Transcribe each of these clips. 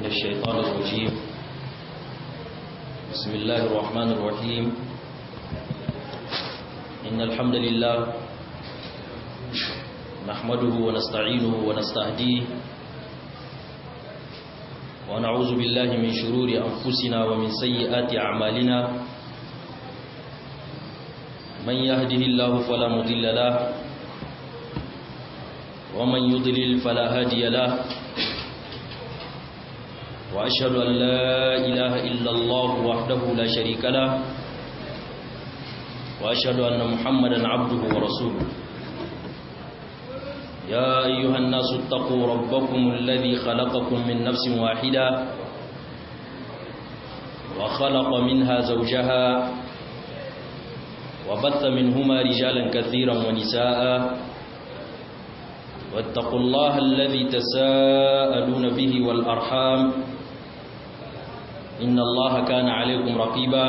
من الشيطان الرجيم بسم الله الرحمن الرحيم إن الحمد لله نحمده ونستعينه ونستهديه ونعوذ بالله من شرور أنفسنا ومن سيئات أعمالنا من يهده الله فلا مضل له ومن يضلل فلا هادي له وأشهد أن لا إله إلا الله وحده لا شريك له وأشهد أن محمدا عبده ورسوله يا أيها الناس اتقوا ربكم الذي خلقكم من نفس واحدة وخلق منها زوجها وبث منهما رجالا كثيرا ونساء واتقوا الله الذي تساءلون به والأرحام إن الله كان عليكم رقيبا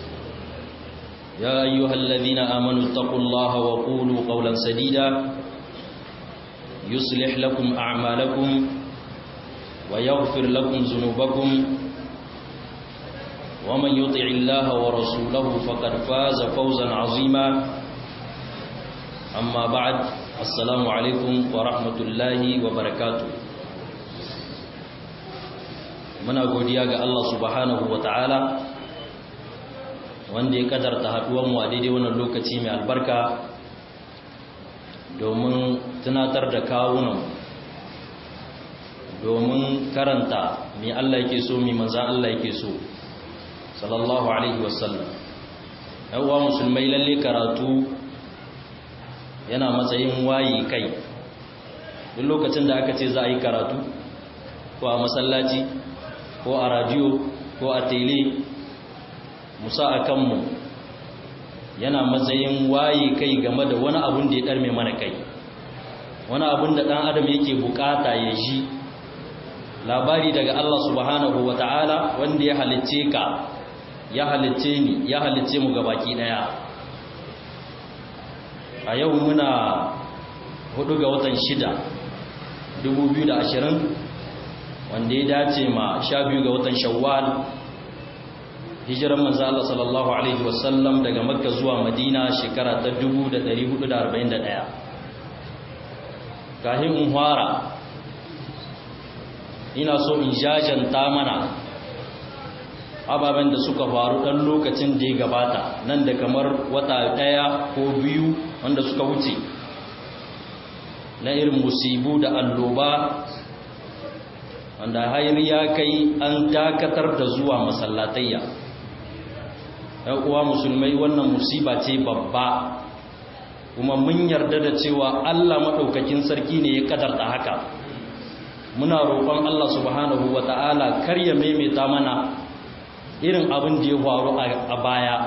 يا أيها الذين آمنوا اتقوا الله وقولوا قولا سديدا يصلح لكم أعمالكم ويغفر لكم ذنوبكم ومن يطع الله ورسوله فقد فاز فوزا عظيما أما بعد السلام عليكم ورحمة الله وبركاته muna godiya ga Allah subhanahu wa ta'ala wanda ya kadarta haduwanmu a daidai wannan lokaci mai albarka domin tunatar da kawunan domin karanta mai Allah yake so mai manzan Allah yake so sallallahu alaihi wasallam yawwa musulmai lalle karatu yana matsayin wayi kai duk lokacin da aka ce za a yi karatu ko a masallaci ko a radiyo ko a tele musa a kanmu yana matsayin waye kai game da wani abun da ya ɗarme mana kai wani abun da ɗan adam yake bukata ya ji labari daga Allah subhanahu wa ta'ala wanda ya halicce ka ya halicce ni ya halicce mu gabaki ɗaya a yau muna hudu ga watan shida 2020 wanda ya dace ma sha biyu ga watan shawwal hijiran manzo Allah sallallahu alaihi wasallam daga makka zuwa madina shekara ta 1441 kahin in fara ina so in jajanta mana ababen da suka faru dan lokacin da ya gabata nan da kamar wata daya ko biyu wanda suka wuce na irin musibu da alloba wanda hayar ya kai an dakatar da zuwa masallatayya ‘yan uwa musulmai wannan musiba ce babba kuma mun yarda da cewa Allah maɗaukakin sarki ne ya kadarta haka muna roƙon Allah subhanahu wa ta'ala kar ya maimaita mana irin abin da ya faru a baya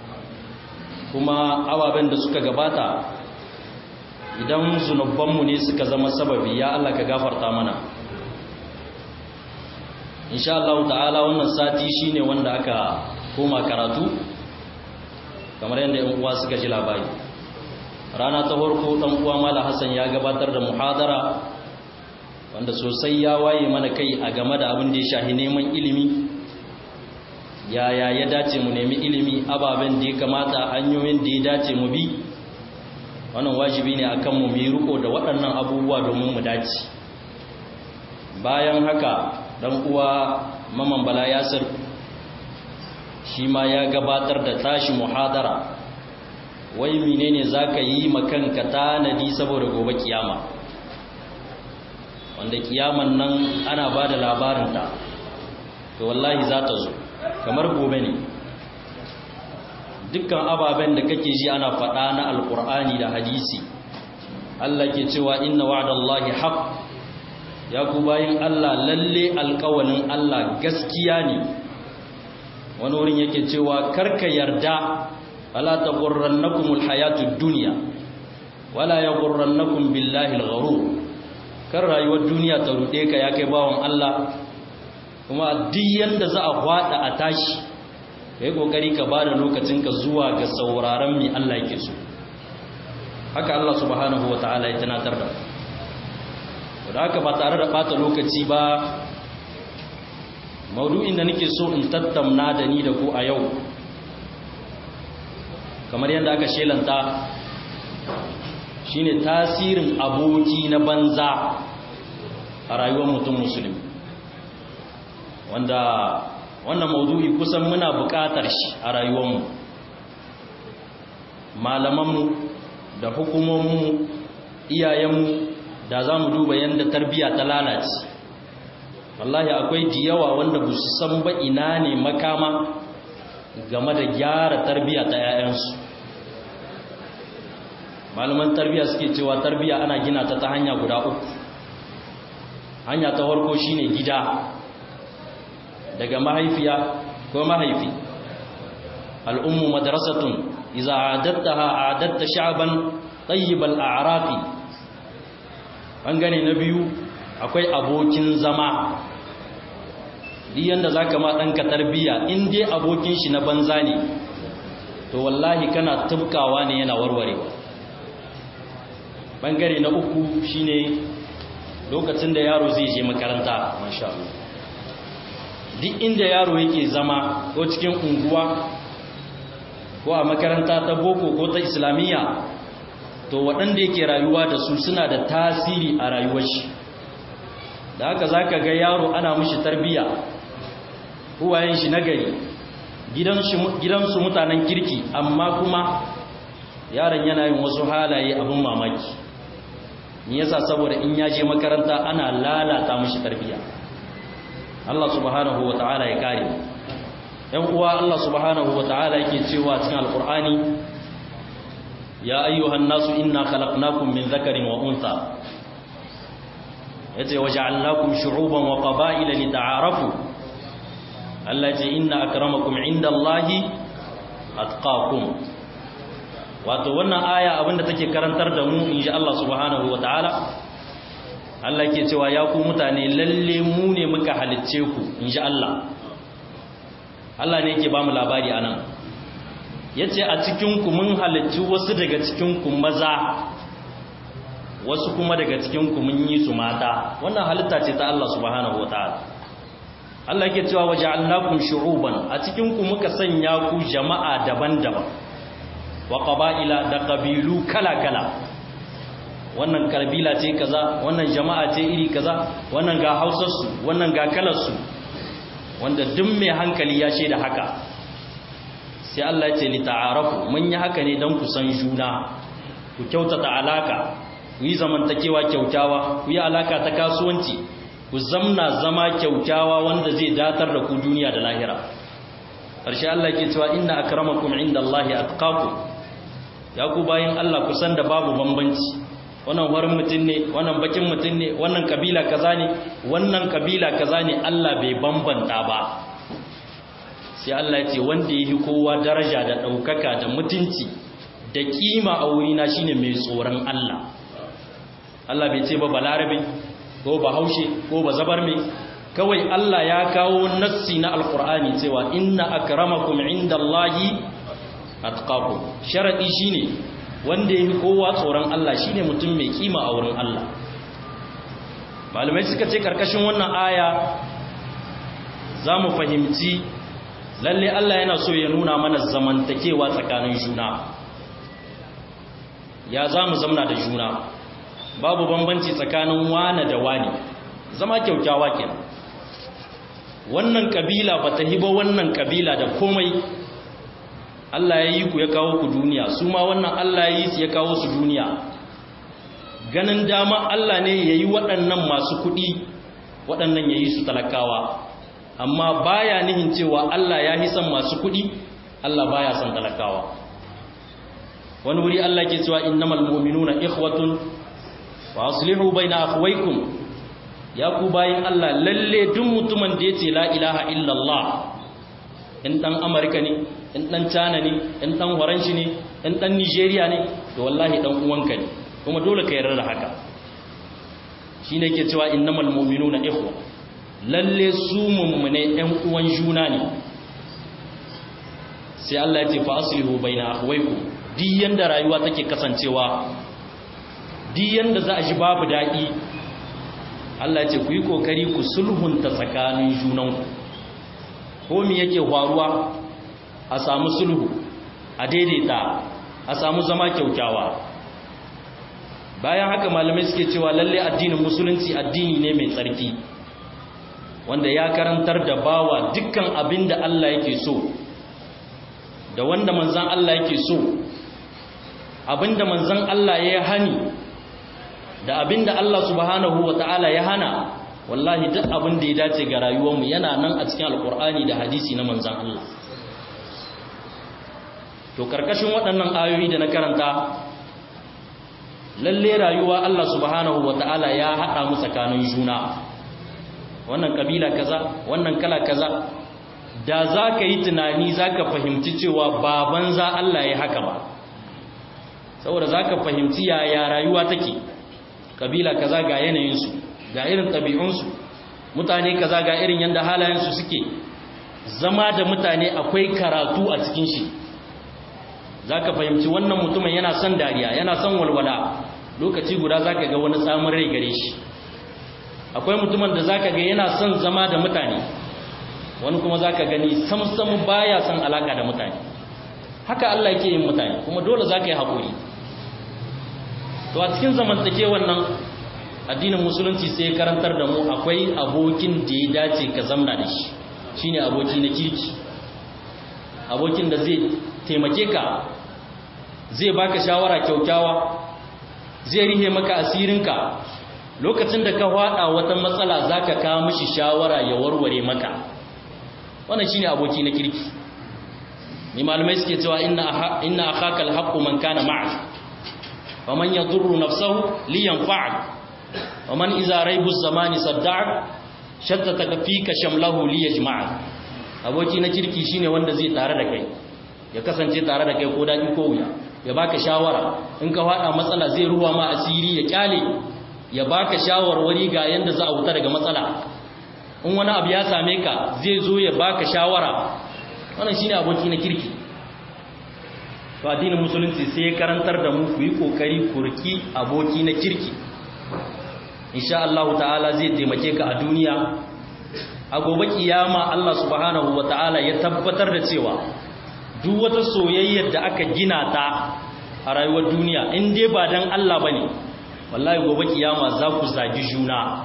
kuma ababen da suka gabata idan zunubanmu ne suka zama sababi ya Allah ka gafarta mana insha Allah ta'ala wannan sati shine wanda aka koma karatu kamar yadda yan uwa suka ji labari rana ta farko dan uwa Malam Hassan ya gabatar da muhadara wanda sosai ya waye mana kai a game da abin da ya shahi neman ilimi yaya ya dace mu nemi ilimi ababen da ya kamata hanyoyin da ya dace mu bi wannan wajibi ne akan mu mu riko da waɗannan abubuwa domin mu dace bayan haka dan uwa maman bala yasir shi ma ya gabatar da tashi muhadara wai menene zaka yi makanka tanadi saboda gobe kiyama wanda kiyaman nan ana bada labarin ta to wallahi za ta zo kamar gobe ne dukkan ababen da kake ji ana faɗa na alkur'ani da hadisi Allah ke cewa inna wa'dallahi haqq ya ku bayin Allah lalle alƙawalin Allah gaskiya ne wani wurin yake cewa karka yarda wala taghurrannakumul hayatud dunya wala yaghurrannakum billahi algharur kar rayuwar duniya ta rude ka ya kai bawon Allah kuma duk yanda za a hwada a tashi kai kokari ka bada lokacinka zuwa ga sauraron me Allah yake so haka Allah subhanahu wataala ya tunatar da mu da haka ba tare da bata lokaci ba maudu'in da nake so in tattauna da ni da ku a yau kamar yadda aka shelanta shine tasirin aboki na banza a rayuwar mutum musulmi wanda wannan maudu'i kusan muna buƙatar shi a rayuwarmu malamanmu da hukumominmu iyayenmu da za mu duba yadda tarbiyya ta lalace wallahi akwai diyawa wanda ba su san ba ina ne makama game da gyara tarbiyya ta 'ya'yansu malaman tarbiyya suke cewa tarbiyya ana gina ta ta hanya guda uku hanya ta farko shine gida daga mahaifiya ko mahaifi al'ummu madrasatun iza adattaha adatta sha'ban tayyibal a'raqi bangare na biyu akwai abokin zama duk yanda zaka ma danka tarbiya in dai abokin shi na banza ne to wallahi kana tubkawa ne yana warwarewa bangare na uku shine lokacin da yaro zai je makaranta masha Allah duk inda yaro yake zama ko cikin unguwa ko a makaranta ta boko ko ta islamiyya to waɗanda yake rayuwa da su suna da tasiri a rayuwar shi da haka za ka ga yaro ana mushi tarbiya uwayen shi nagari gidansu mutanen kirki amma kuma yaron yana yin wasu halaye abin mamaki ni yasa saboda in ya je makaranta ana lalata mushi tarbiya Allah subhanahu wa ta'ala ya kare yan uwa Allah subhanahu wa ta'ala yake cewa cikin alkur'ani ya ayyuhan nasu inna khalaqnakum min dhakarin wa untha yace waja'alnakum shu'uban wa qaba'ila lita'arafu Allah ce inna akramakum indallahi atqakum wato wannan aya abinda take karantar da mu insha Allah subhanahu wa ta'ala Allah ke cewa ya ku mutane lalle mu ne muka halicce ku insha Allah Allah ne yake ba mu labari anan yace a cikin ku mun halicci wasu daga cikin ku maza wasu kuma daga cikin ku mun yi su mata wannan halitta ce ta Allah subhanahu wataala Allah yake cewa waja'alnakum shu'uban a cikin ku muka sanya ku jama'a daban-daban wa qaba'ila da qabilu kala-kala wannan kabila ce kaza wannan jama'a ce iri kaza wannan ga hausarsu wannan ga kalarsu wanda duk mai hankali ya shaida haka sai Allah ya ce li ta'arafu mun yi haka ne don ku san juna ku kyautata alaka ku yi zamantakewa kyautawa ku yi alaka ta kasuwanci ku zamna zama kyautawa wanda zai datar da ku duniya da lahira ƙarshe Allah ke cewa inna akramakum indallahi atqakum ya ku bayin Allah ku san da babu bambanci wannan warin mutum ne wannan bakin mutum ne wannan kabila kaza ne wannan kabila kaza ne Allah bai bambanta ba sai Allah ya ce wanda yi kowa daraja da ɗaukaka da mutunci da kima a wurina shine mai tsoron Allah Allah bai ce ba balarabe ko ba haushe ko ba zabar mai kawai Allah ya kawo nassi na alkur'ani cewa inna akramakum indallahi atqakum sharadi shine wanda yi kowa tsoron Allah shine mutum mai kima a wurin Allah malamai suka ce karkashin wannan aya za mu fahimci lalle Allah yana so ya nuna mana zamantakewa tsakanin juna ya za mu zamna da juna babu bambanci tsakanin wane da wani zama kyaukyawa kenan wannan kabila ba ta hiba wannan kabila da komai Allah ya yi ku ya kawo ku duniya su ma wannan Allah ya yi su ya kawo su duniya ganin dama Allah ne ya yi waɗannan masu kuɗi waɗannan ya yi su talakawa amma baya nihin cewa Allah ya son masu kuɗi Allah baya son talakawa wani wuri Allah ke cewa innamal mu'minuna ikhwatun wa aslihu baina akhwaykum ya ku bayin Allah lalle duk mutumin da yace la ilaha illallah in dan Amerika ne in dan China ne in dan Faranshi ne in dan Nigeria ne to wallahi dan uwanka ne kuma dole ka yarda da haka shine yake cewa innamal mu'minuna ikhwa lalle su mummune ɗan uwan juna ne sai Allah ya ce fa aslihu baina akhwaykum di yanda rayuwa take kasancewa di yanda za a ji babu dadi Allah ya ce ku yi kokari ku sulhunta tsakanin junanku ko mi yake faruwa a samu sulhu a daidaita a samu zama kyaukyawa bayan haka malamai suke cewa lalle addinin musulunci addini ne mai tsarki wanda ya karantar da bawa dukkan abin da Allah yake so da wanda manzan Allah yake so abin da manzan Allah ya hani da abin da Allah subhanahu wa ta'ala ya hana wallahi duk abin da ya dace ga rayuwarmu yana nan a cikin alkur'ani da hadisi na manzan Allah to karkashin waɗannan ayoyi da na karanta lalle rayuwa Allah subhanahu wata'ala ya haɗa mu tsakanin juna wannan kabila kaza wannan kala kaza da za ka yi tunani za ka fahimci cewa baban za Allah ya haka ba saboda za ka fahimci yaya rayuwa take kabila kaza ga yanayinsu ga irin ɗabi'unsu mutane kaza ga irin yadda halayensu suke zama da mutane akwai karatu a cikin shi za ka fahimci wannan mutumin yana son dariya yana son walwala lokaci guda za ka ga wani tsamin rai gare shi akwai mutumin da za ka ga yana son zama da mutane wani kuma za ka gani samsam baya son alaka da mutane haka Allah yake yin mutane kuma dole za ka yi haƙuri to a cikin zamantake wannan addinin musulunci sai ya karantar da mu akwai abokin da ya dace ka zamna da shi shine aboki na kirki abokin da zai taimake ka zai baka shawara kyaukyawa zai rihe maka asirinka lokacin da ka hada wata matsala zaka kawo mishi shawara ya warware maka wannan shine aboki na kirki ni malamai suke cewa inna inna akhaka alhaqqu man kana ma'ak wa man yadurru nafsahu li yanfa'ak wa man idza raibu zamani sadda'ak shattata fika shamlahu li yajma'ak aboki na kirki shine wanda zai tare da kai ya kasance tare da kai ko daɗi ko wuya ya baka shawara in ka faɗa matsala zai ruwa ma asiri ya kyale ya baka shawarwari ga yanda za a wuta daga matsala in wani abu ya same ka zai zo ya baka shawara wannan shine aboki na kirki to addinin musulunci sai ya karantar da mu ku yi kokari ku riki aboki na kirki insha Allah ta'ala zai taimake ka a duniya a gobe kiyama Allah subhanahu wata'ala ya tabbatar da cewa duk wata soyayyar da aka gina ta a rayuwar duniya in dai ba dan Allah bane wallahi gobe kiyama za ku zagi juna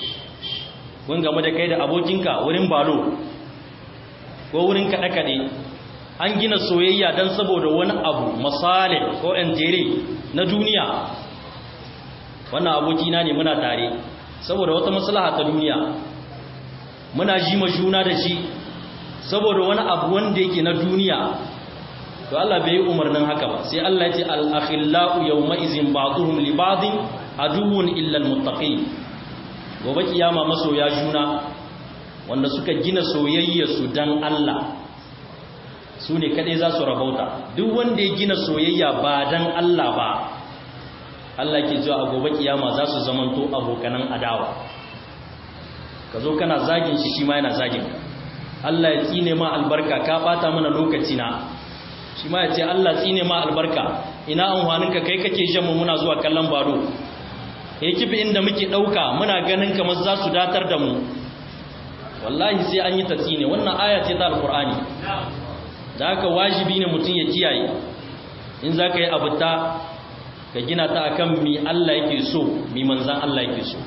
kun game da kai da abokinka wurin balo ko wurin kaɗe kaɗe an gina soyayya dan saboda wani abu masale ko entere na duniya wannan abokina ne muna tare saboda wata maslaha ta duniya muna ji ma juna da shi saboda wani abu wanda yake na duniya to Allah bai yi umarnin haka ba sai Allah ya ce al-akhillau yawma izin ba'dhum li ba'dhin aduwwun illa al-muttaqin gobe kiyama masoya juna wanda suka gina soyayya su dan Allah su ne kadai za su rabauta duk wanda ya gina soyayya ba dan Allah ba Allah ke cewa a gobe kiyama za su zamanto abokanan adawa ka zo kana zagin shi shi ma yana zagin Allah ya tsine ma albarka ka bata mana lokaci na shi ma ya ce Allah tsine ma albarka ina amfaninka kai kake jan mu muna zuwa kallon baro kifi inda muke dauka muna ganin kamar za su datar da mu wallahi sai an yi ta tsine wannan aya ce ta alqur'ani da haka wajibi ne mutum ya kiyaye in za ka yi abuta ka gina ta akan mi Allah yake so mi manzan Allah yake so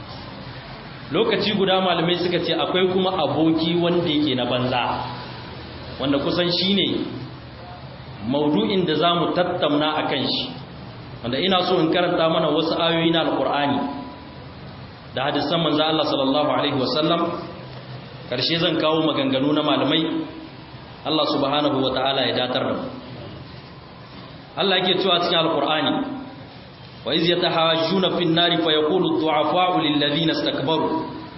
lokaci guda malamai suka ce akwai kuma aboki wanda yake na banza wanda kusan shine maudu'in da zamu tattauna akan shi wanda ina so in karanta mana wasu ayoyi na alqur'ani da hadisan manzan Allah sallallahu alaihi wasallam karshe zan kawo maganganu na malamai Allah subhanahu wataala ya datar da mu Allah yake cewa cikin alqur'ani وإذ يتحاجون في النار فيقول الضعفاء للذين استكبروا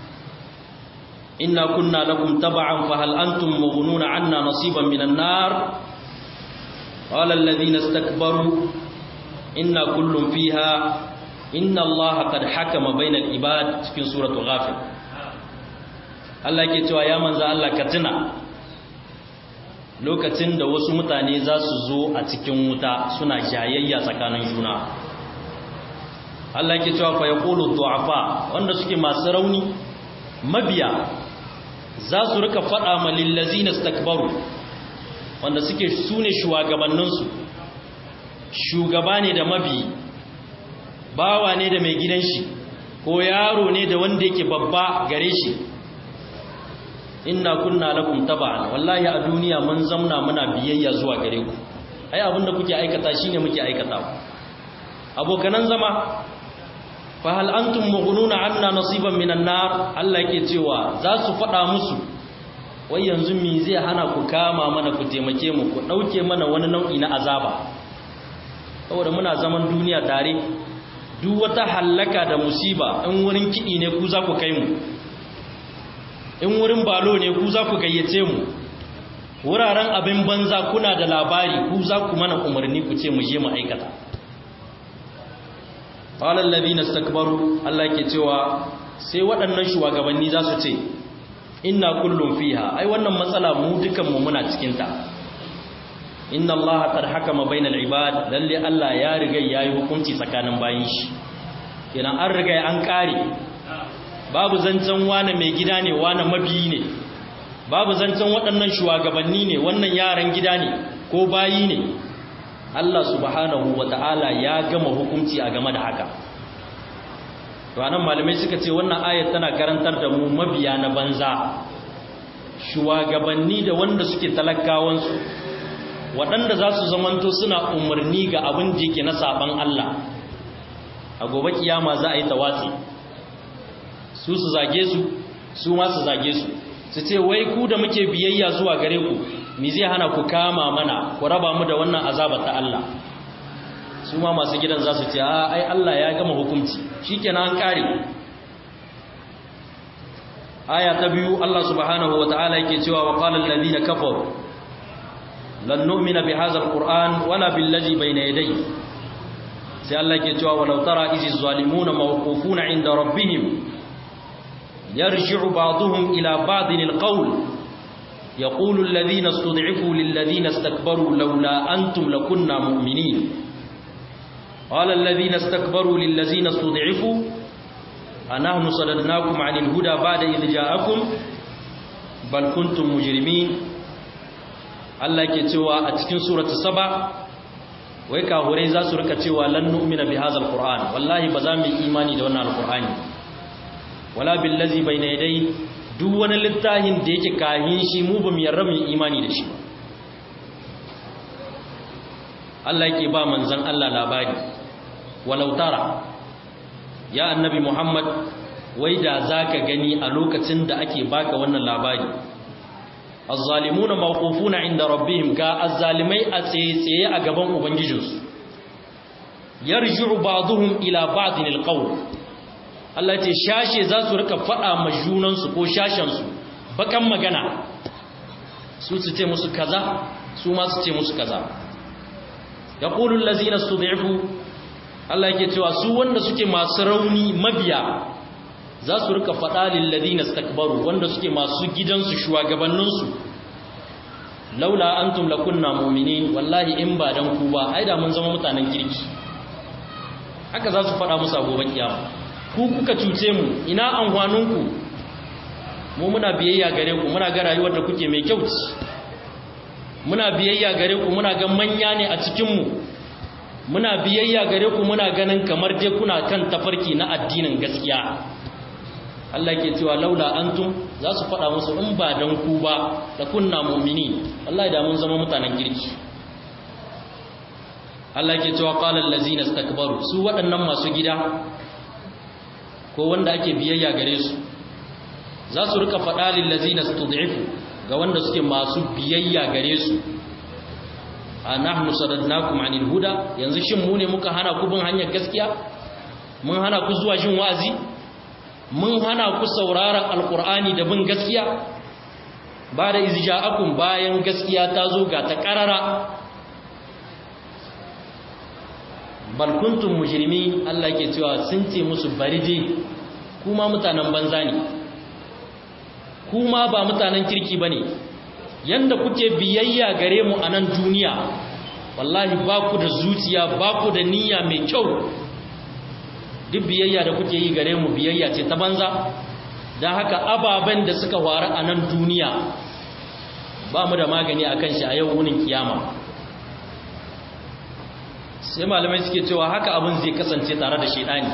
إنا كنا لكم تبعا فهل أنتم مغنون عنا نصيبا من النار قال الذين استكبروا إنا كل فيها إن الله قد حكم بين العباد في سورة غافر Allah ke cewa ya manza Allah ka tuna lokacin da wasu mutane za su zo a cikin wuta suna jayayya tsakanin juna Allah ke cewa fa yaqulu du'afa wanda suke masu rauni mabiya za su rika faɗa ma lillazina stakbaru wanda suke sune shugabanninsu shugaba ne da mabi bawa ne da mai gidan shi ko yaro ne da wanda yake babba gare shi inna kunna lakum taba'an wallahi a duniya mun zamna muna biyayya zuwa gare ku ai abinda kuke aikata shine muke aikata abokanan zama fa hal antum mughnuna anna nasiban minan nar Allah yake cewa za su fada musu wai yanzu me zai hana ku kama mana ku taimake mu ku dauke mana wani nau'i na azaba saboda muna zaman duniya tare duk wata hallaka da musiba in wurin kidi ne ku za ku kai mu in wurin balo ne ku za ku gayyace mu wuraren abin banza kuna da labari ku za ku mana umarni ku ce mu je mu aikata qala alladhina istakbaru Allah ke cewa sai waɗannan shugabanni za su ce inna kullum fiha ai wannan matsala mu dukan mu muna cikin ta inna Allah qad hakama bainal ibad lalle Allah ya riga yayi hukunci tsakanin bayin shi kenan an riga an kare babu zancen wane mai gida ne wane mabiyi ne babu zancen waɗannan shugabanni ne wannan yaran gida ne ko bayi ne Allah subhanahu wata'ala ya gama hukunci a game da haka to anan malamai suka ce wannan ayat tana karantar da mu mabiya na banza shugabanni da wanda suke talakawansu waɗanda za su zamanto suna umarni ga abin da yake na saban Allah a gobe kiyama za a yi tawatsi su su zage su su ma su zage su su ce wai ku da muke biyayya zuwa gare ku mi zai hana ku kama mana ku raba mu da wannan azaba ta Allah su ma masu gidan za su ce a ai Allah ya gama hukunci shikenan an kare aya ta biyu Allah subhanahu wataala yake cewa wa qala alladhina kafaru lan nu'mina bi hadha alquran wala billazi bayna yadayhi sai Allah yake cewa walau tara izi zalimuna mawqufuna inda rabbihim يرجع بعضهم إلى بعض القول يقول الذين استضعفوا للذين استكبروا لولا أنتم لكنا مؤمنين قال الذين استكبروا للذين استضعفوا أنحن صددناكم عن الهدى بعد إذ جاءكم بل كنتم مجرمين Allah ke cewa a cikin suratu saba wai kahurai za su rika cewa lan nu'mina bi hadzal qur'an wallahi ba za mu yi imani da wannan alqur'ani wala billazi bayna yadai duk wani littafin da yake kahin shi mu bamu yarda mu imani da shi Allah yake ba manzon Allah labari walau tara ya annabi Muhammad wai da zaka gani a lokacin da ake baka wannan labari azzalimuna mawqufuna inda rabbihim ga azzalimai a tsaye a gaban ubangijinsu yarji'u ba'dhum ila ba'din alqawl Allah ce shashe za su rika faɗa ma junansu ko shashensu bakan magana su su ce musu kaza su ma su ce musu kaza ya ƙulun lazina su da'ifu Allah yake cewa su wanda suke masu rauni mabiya za su rika faɗa lillazina stakbaru wanda suke masu gidansu shugabanninsu laula antum lakunna mu'minin wallahi in ba dan ku ba ai da mun zama mutanen kirki haka za su faɗa musu a gobe kiyama ku kuka cuce mu ina amfaninku mu muna biyayya gare ku muna ga rayuwar da kuke mai kyau muna biyayya gare ku muna ga manya ne a cikin mu muna biyayya gare ku muna ganin kamar dai kuna kan tafarki na addinin gaskiya Allah ke cewa laula antum za su faɗa musu in ba dan ku ba da kunna mu'mini wallahi da mun zama mutanen kirki Allah ke cewa qala allazina istakbaru su waɗannan masu gida ko wanda ake biyayya gare su za su rika faɗa lillazina stud'ifu ga wanda suke masu biyayya gare su anahnu sadadnakum anil huda yanzu shin mu ne muka hana ku bin hanyar gaskiya mun hana ku zuwa jin wa'azi mun hana ku sauraron alqur'ani da bin gaskiya ba da izja'akum bayan gaskiya ta zo ga ta karara bal kuntum mujrimi Allah ke cewa sun ce musu bari je kuma mutanen banza ne kuma ba mutanen kirki bane yanda kuke biyayya gare mu a nan duniya wallahi ba ku da zuciya ba ku da niyya mai kyau duk biyayya da kuke yi gare mu biyayya ce ta banza don haka ababen da suka faru a nan duniya ba mu da magani a kan shi a yau wunin kiyama sai malamai suke cewa haka abin zai kasance tare da shaidani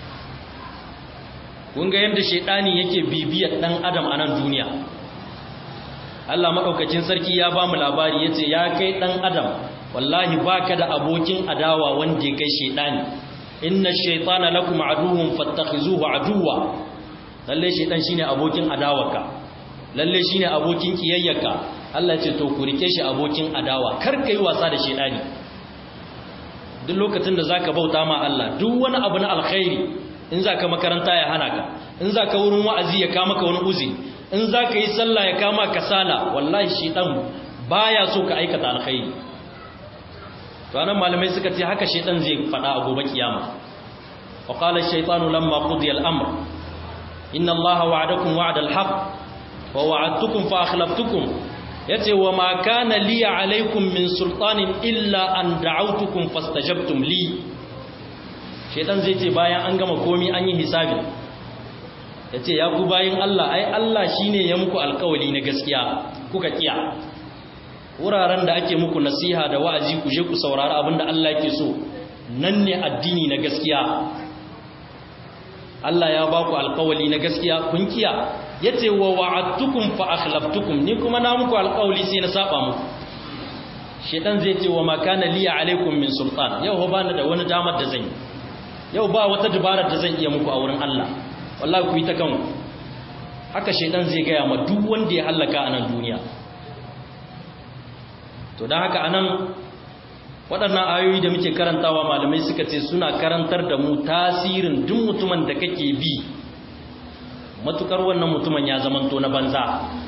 kun ga yadda shaidani yake bibiyar dan adam a nan duniya Allah maɗaukacin sarki ya ba mu labari ya ce ya kai ɗan adam wallahi baka da abokin adawa wanda ya kai shaidani inna shaitana lakum aduwwun fattakhizuhu aduwwa lalle shaitan shine abokin adawarka lalle shine abokin kiyayyarka Allah ya ce to ku rike shi abokin adawa kar kai wasa da shaitani duk lokacin da zaka bauta ma Allah duk wani abu na alkhairi in zaka makaranta ya hana ka in zaka wurin wa'azi ya kama ka wani uzi in zaka yi sallah ya kama kasala wallahi shaitan baya so ka aikata alkhairi to anan malamai suka ce haka shaitan zai fada a gobe kiyama wa qala ash-shaytanu lamma qudiya al-amr inna allaha wa'adakum wa'da al-haqq wa wa'adtukum fa akhlaftukum yace wa ma kana li alaykum min sultanin illa an da'awtukum fastajabtum li shaitan zai ce bayan an gama komi an yi hisabi yace ya ku bayin Allah ai Allah shine ya muku alkawali na gaskiya kuka kiya wuraren da ake muku nasiha da wa'azi ku je ku saurari abinda Allah yake so nan ne addini na gaskiya Allah ya ba ku alƙawali na gaskiya kun kiya yace wa wa'adtukum fa akhlaftukum ni kuma na muku alƙawali sai na saba muku shedan zai ce wa ma kana li alaikum min sultan yau ba ni da wani damar da zan yi yau ba wata dabarar da zan iya muku a wurin Allah wallahi ku yi ta kanku haka shedan zai ga ya ma duk wanda ya halaka a nan duniya to don haka anan waɗannan ayoyi da muke karantawa malamai suka ce suna karantar da mu tasirin duk mutumin da kake bi matukar wannan mutumin ya zamanto na banza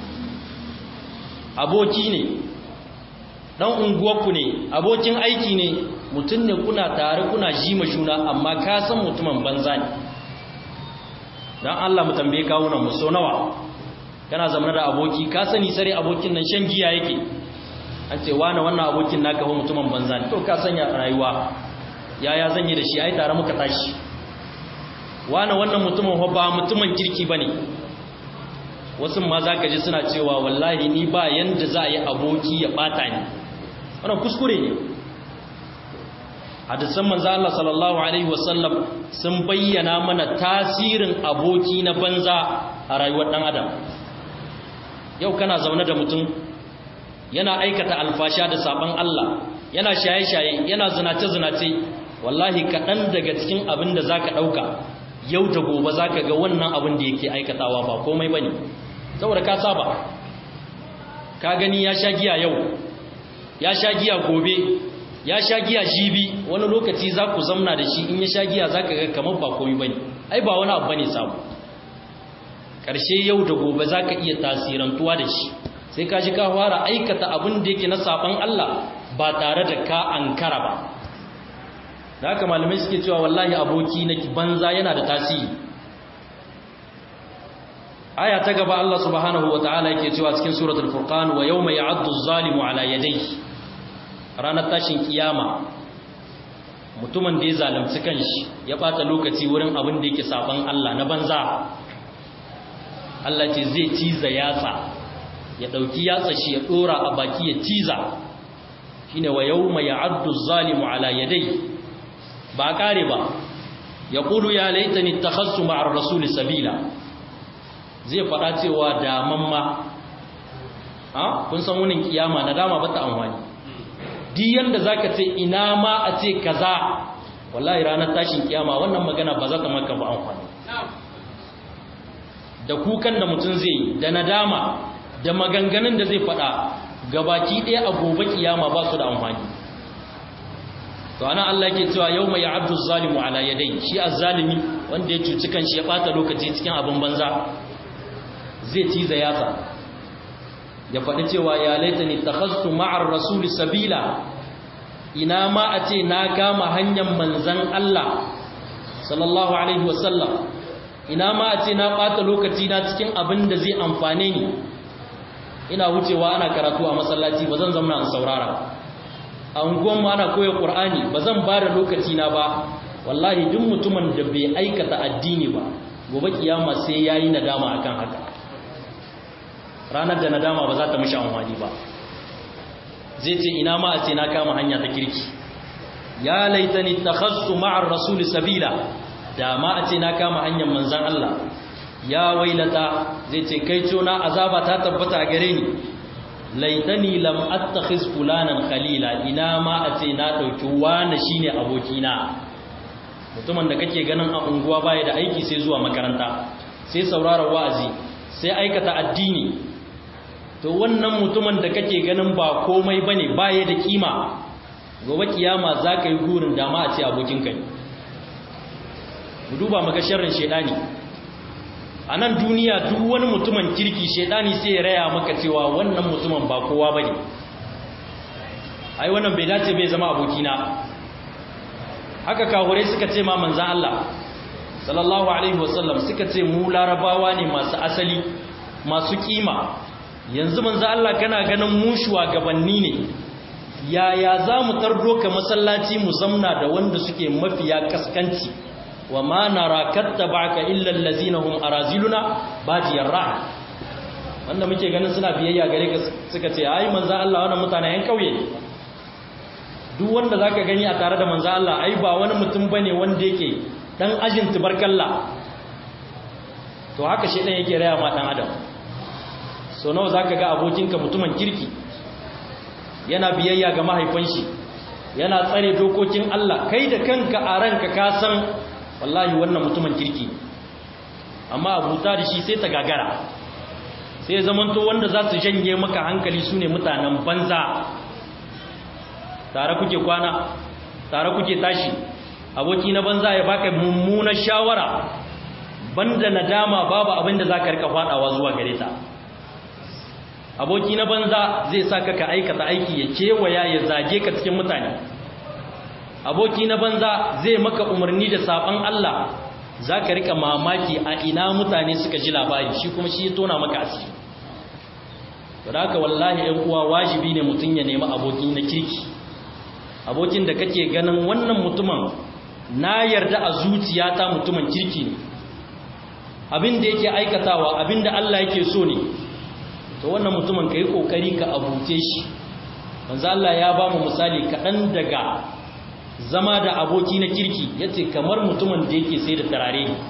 aboki ne ɗan unguwarku ne abokin aiki ne mutum ne kuna tare kuna jima shuna amma ka san mutumin banza ne don allah mu tambaye kawunan mu so nawa kana zama da aboki ka sani sare abokin nan shan giya yake an ce wane wannan abokin naka ho mutumin banza ne to ka sanya rayuwa yaya zan yi da shi ai tare muka tashi wane wannan mutumin ho ba mutumin kirki bane wasu ma zaka ji suna cewa wallahi ni ba yanda za a yi aboki ya bata ni wannan kuskure ne hadisan manzo Allah sallallahu alaihi wasallam sun bayyana mana tasirin aboki na banza a rayuwar dan adam yau kana zaune da mutum yana aikata alfasha da saban Allah yana shaye-shaye yana zinace-zinace wallahi kaɗan daga cikin abin da za ka ɗauka yau da gobe za ka ga wannan abin da yake aikatawa ba komai ba ne saboda ka saba ka gani ya sha giya yau ya sha giya gobe ya sha giya jibi wani lokaci za ku zamna da shi in ya sha giya za ka ga kamar ba komai ba ne ai ba wani abu ba ne samu ƙarshe yau da gobe za ka iya tasirantuwa da shi sai ka ji ka fara aikata abin da yake na saban Allah ba tare da ka ankara ba da haka malamai suke cewa wallahi aboki na banza yana da tasiri aya ta gaba Allah subhanahu wataala yake cewa cikin suratul furqan wa yawma ya'addu az-zalimu ala yadayhi ranar tashin kiyama mutumin da ya zalunci kanshi ya bata lokaci wurin abin da yake saban Allah na banza Allah ce zai ciza yatsa ya ɗauki yatsa shi ya ɗora a baki ya ciza shi ne wa yau mai ya'addu zalimu ala yadai ba ƙare ba ya ƙudu ya laita ni ta hassu ma'ar rasuli sabila zai faɗa cewa daman ma ha kun san wunin kiyama na dama ba ta amfani diyan da za ka ce ina ma a ce kaza wallahi ranar tashin kiyama wannan magana ba za ta maka ba amfani da kukan da mutum zai yi da nadama da maganganun da zai faɗa gabaki ɗaya a gobe kiyama ba su da amfani to ana Allah yake cewa yau mai abdu zalimu ala yadai shi azzalimi wanda ya cuci kanshi ya ɓata lokaci cikin abin banza zai ciza yatsa ya faɗi cewa ya laita ni takhastu ma'ar rasuli sabila ina ma a ce na kama hanyar manzan Allah sallallahu alaihi wasallam ina ma a ce na ɓata lokaci na cikin abin da zai amfane ni ina wucewa ana karatu a masallaci ba zan zama in saurara a unguwanmu ana koya ƙur'ani ba zan ba da lokaci na ba wallahi duk mutumin da bai aikata addini ba gobe kiyama sai yayi nadama akan haka ranar da nadama ba za ta mishi amfani ba zai ce ina ma a ce na kama hanya ta kirki ya laitani takhassu ma'ar rasul sabila da ma a ce na kama hanyar manzan Allah ya wailata zai ce kai cona azaba ta tabbata gare ni laitani lam attakhiz fulanan khalila ina ma a ce na dauki wani shine abokina mutumin da kake ganin a unguwa baya da aiki sai zuwa makaranta sai sauraron wa'azi sai aikata addini to wannan mutumin da kake ganin ba komai bane baya da kima gobe kiyama za ka yi gurin dama a ce abokinka ne mu duba maka sharrin shedani a nan duniya duk wani mutumin kirki shedani sai ya raya maka cewa wannan mutumin ba kowa bane ai wannan bai dace bai zama abokina haka kahure suka ce ma manzan Allah sallallahu alaihi wasallam suka ce mu larabawa ne masu asali masu kima yanzu manzan Allah kana ganin mu shugabanni ne yaya za mu tardo ka masallaci mu zamna da wanda suke mafiya kaskanci wa ma nara kattabaka illa allazina hum araziluna badiyar ra'a wanda muke ganin suna biyayya gare ka suka ce ai manzo Allah wannan mutane yan kauye duk wanda zaka gani a tare da manzo Allah ai ba wani mutum bane wanda yake dan ajin tubarkalla to haka shedan yake raya ma dan adam so nawa zaka ga abokinka mutumin kirki yana biyayya ga mahaifin shi yana tsare dokokin Allah kai da kanka a ranka ka san wallahi wannan mutumin kirki amma abuta da shi sai ta gagara sai zamanto wanda za su janye maka hankali su ne mutanen banza tare kuke kwana tare kuke tashi aboki na banza ya baka mummunar shawara banda nadama babu abin da za ka rika fadawa zuwa gare ta aboki na banza zai sa ka aikata aiki ya kewaya ya zage ka cikin mutane aboki na banza zai maka umarni da saban Allah za ka rika mamaki a ina mutane suka ji labari shi kuma shi ya tona maka asiri da haka wallahi ɗan uwa wajibi ne mutum ya nemi aboki na kirki abokin da kake ganin wannan mutumin na yarda a zuciyata mutumin kirki ne abin da yake aikatawa abin da Allah yake so ne to wannan mutumin ka yi ƙoƙari ka abuce shi manzo Allah ya ba mu misali kaɗan daga zama da aboki na kirki ya ce kamar mutumin da yake sai da tarare ne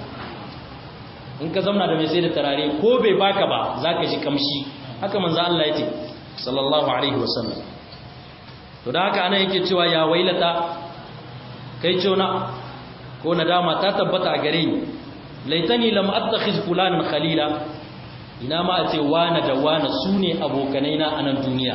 in ka zamna da mai sai da tarare ko bai baka ba za ka ji kamshi haka manzo Allah ya ce sallallahu alaihi wasallam to da haka ana yake cewa ya wailata kai cona ko nadama ta tabbata a gare ni laitani lam attakhiz fulanan khalila ina ma a ce wane da wane su ne abokanai na anan duniya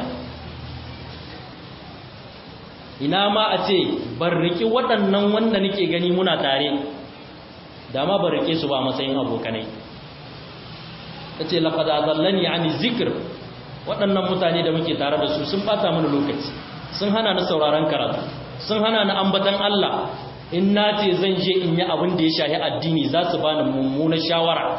ina ma a ce ban riki waɗannan wanda nake gani muna tare da ma ban rike su ba matsayin abokanai ta ce laƙada zallani ani zikir waɗannan mutane da muke tare da su sun ɓata mana lokaci sun hana ni sauraron karatu sun hana ni ambatan Allah in na ce zan je in yi abin da ya shahi addini za su bani mummunar shawara